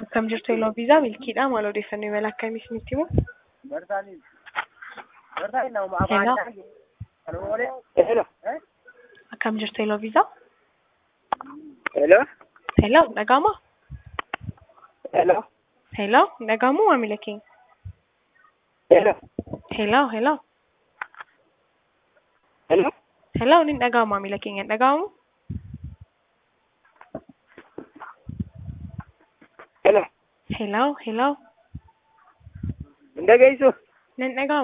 Akkam jirtu Eloo Viizaa milkiidha. Maal odeeffannoo imala akkamii isinitti himu? Hello. Akkam jirtu Eloo Viizaa? Hello. Hello, dhaga'amaa? Hello. Hello, dhaga'amuu maamila keenya? Hello. Hello, hello. Hello. Hello, ni dhaga'amu maamila keenya, hin dhaga'amu? Hello. Hello, hello. Hin dhaggeessu. Nan dhaga'amu.